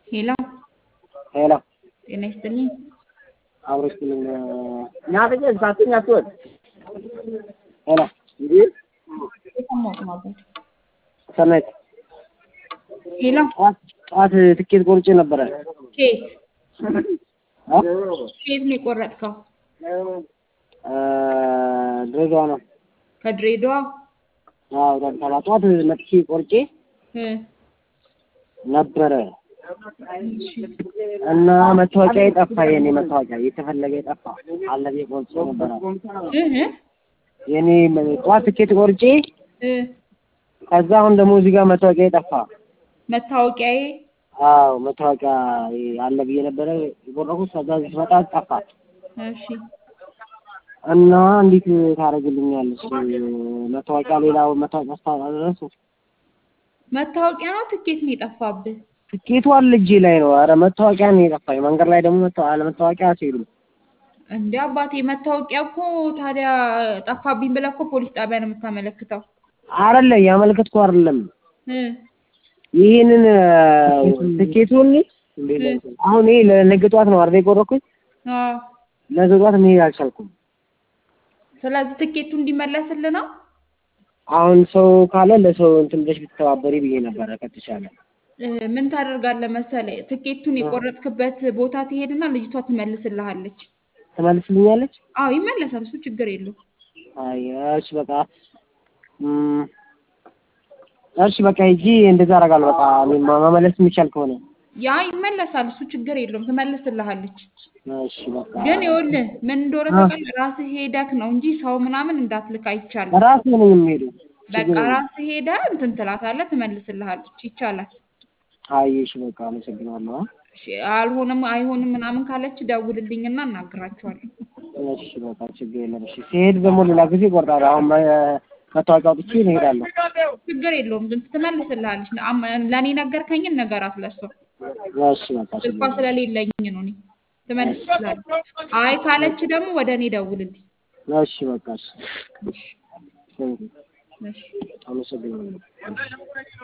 ሄሎ ሄሎ ጤና ይስጥልኝ። አብሮ ስልኝ ናፍቄ ሳትኝ አትወድ ሄሎ እንዴ የሰማሁት ነው አባት። ሰናይት ሄሎ ጠዋት ጠዋት ትኬት ቆርጬ ነበረ ኬት አ? ኬት ነው የቆረጥከው? እ ድሬዳዋ ነው ከድሬዳዋ አዎ አዲስ አበባ ጠዋት መጥቼ ቆርጬ እ ነበረ እና መታወቂያ የጠፋ የኔ መታወቂያ የተፈለገ የጠፋ አለ ብዬ ቆርጬ ነበረ እህ የኔ ጠዋት ትኬት ቆርጬ እ ከዛ አሁን ደግሞ እዚህ ጋር መታወቂያ የጠፋ መታወቂያዬ አዎ መታወቂያ አለ ብዬ ነበረ የቆረኩት ከዛ እዚህ ስመጣ ጠፋ እሺ እና እንዴት ታደርግልኛለች መታወቂያ ሌላው መታወቂያ ስታደረሱ መታወቂያ ነው ትኬት ነው የጠፋብህ? ትኬቱ አለ እጄ ላይ ነው ኧረ መታወቂያ ነው የጠፋኝ መንገድ ላይ ደግሞ መታ አለ መታወቂያ አትሄዱም እንደ አባቴ መታወቂያ እኮ ታዲያ ጠፋብኝ ብለህ እኮ ፖሊስ ጣቢያ ነው የምታመለክተው። አይደለ ያመለከትኩ አይደለም እ ይህንን ትኬቱን አሁን ይሄ ለነገ ጠዋት ነው አይደል የቆረኩኝ አዎ ነገ ጠዋት መሄድ አልቻልኩም ስለዚህ ትኬቱ እንዲመለስልህ ነው። አሁን ሰው ካለ ለሰው እንትን ብለሽ ብትተባበሪ ብዬ ነበረ ከተቻለ እ ምን ታደርጋለህ መሰለህ ትኬቱን የቆረጥክበት ቦታ ትሄድና ልጅቷ ትመልስልሃለች። ትመልስልኛለች አዎ ይመለሳል፣ እሱ ችግር የለውም። አይ እሺ በቃ እም፣ እሺ በቃ ሂጂ እንደዛ አደርጋለሁ በቃ እኔ መመለስ የሚቻል ከሆነ ያ ይመለሳል፣ እሱ ችግር የለውም፣ ትመልስልሃለች። እሺ በቃ ግን ይኸውልህ ምን እንደሆነ ታውቃለህ? ራስህ ሄደክ ነው እንጂ ሰው ምናምን እንዳትልክ አይቻልም። ራሴ ነኝ የምሄደው በቃ ራስህ ሄደህ እንትን ትላታለህ፣ ትመልስልሃለች። ይቻላል። አይ እሺ በቃ አመሰግናለሁ አ? እሺ፣ አልሆነም አይሆንም ምናምን ካለች ደውልልኝና እናግራቸዋለን። እሺ በቃ ችግር የለም እሺ ሲሄድ ደግሞ ሌላ ጊዜ እቆርጣለሁ አሁን መ- መታወቂያ አውጥቼ እሄዳለሁ ችግር የለውም፣ ግን ትመልስልሃለች። አም- ለእኔ ነገርከኝን ነገራት ለሷ። እሺ በቃ ችግር ስልኳ ስለሌለኝ ነው እኔ ትመልስልሃለች። አይ ካለች ደግሞ ወደ እኔ ደውልልኝ። እሺ በቃ እሺ እሺ፣ ቴንክ ዩ እሺ። አመሰግናለሁ